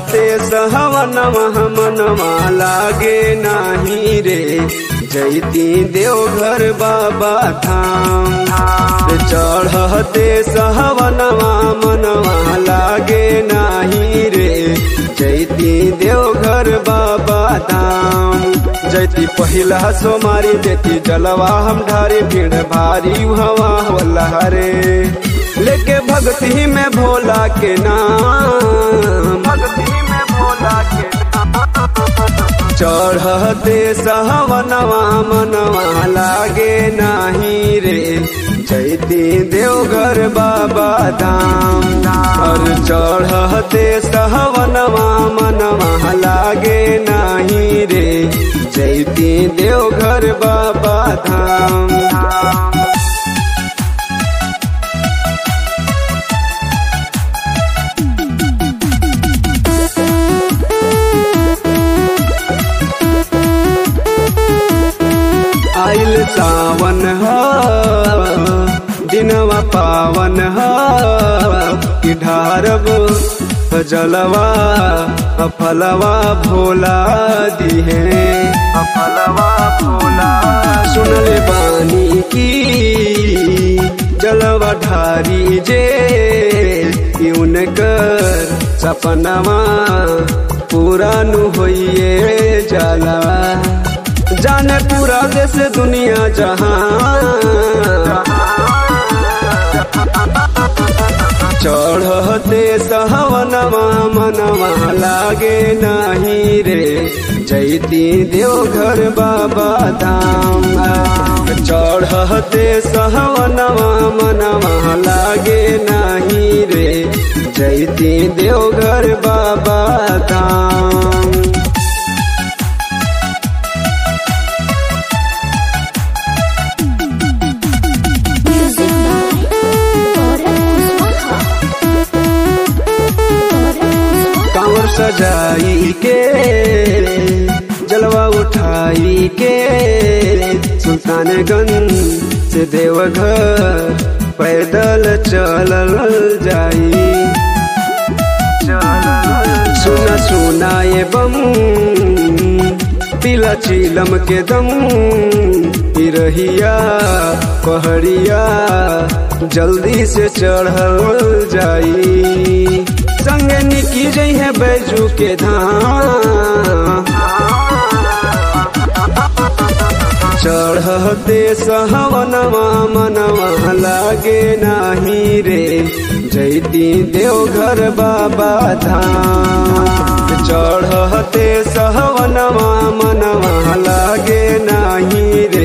चढ़ते सहवनवा मनवा लागे नाही रे जैती देवघर बाबा धाम चढ़ते सहवनवा मनवा लागे नाही रे जैती देवघर बाबा धाम जैती पहिला सोमारी देती जलवा हम ढारे भीड़ भारी हवा होला रे लेके भक्ति में भोला के नाम भक्ति में भोला के चढ़ते सहवनवा मनवा लागे नाही रे जैती देवघर बाबा धाम और चढ़ते सहवनवा मनवा लागे नाही रे जैती देवघर बाबा धाम आइल सावन ह दिनवा पावन ह कि ढारब जलवा फलवा भोला दिहे फलवा भोला सुनले बानी की जलवा ढारी जे उनकर सपनवा पूरा नु होइए जलवा जाने पूरा देश दुनिया जहां चढ़ते सहवनवा मनवा लागे नाही रे जैती देवघर बाबा धाम चढ़ते सहवनवा मनवा लागे नाही रे जैती देवघर बाबा धाम Music by Gaurav Kuswaha. Gaurav Kuswaha. कांवर सजाई के जलवा उठाई के सुल्तानगंज से देवघर पैदल चलल जाई सुना सुना ये बम पीला चीलम के दम रहिया पहड़िया जल्दी से चढ़ल जाई संगे निकी जई है बैजू के धाम चढ़ते सहवनवा मनवा लागे नाही रे जैती देवघर बाबा धाम चढ़ते सहवनवा मनवा लागे नाही रे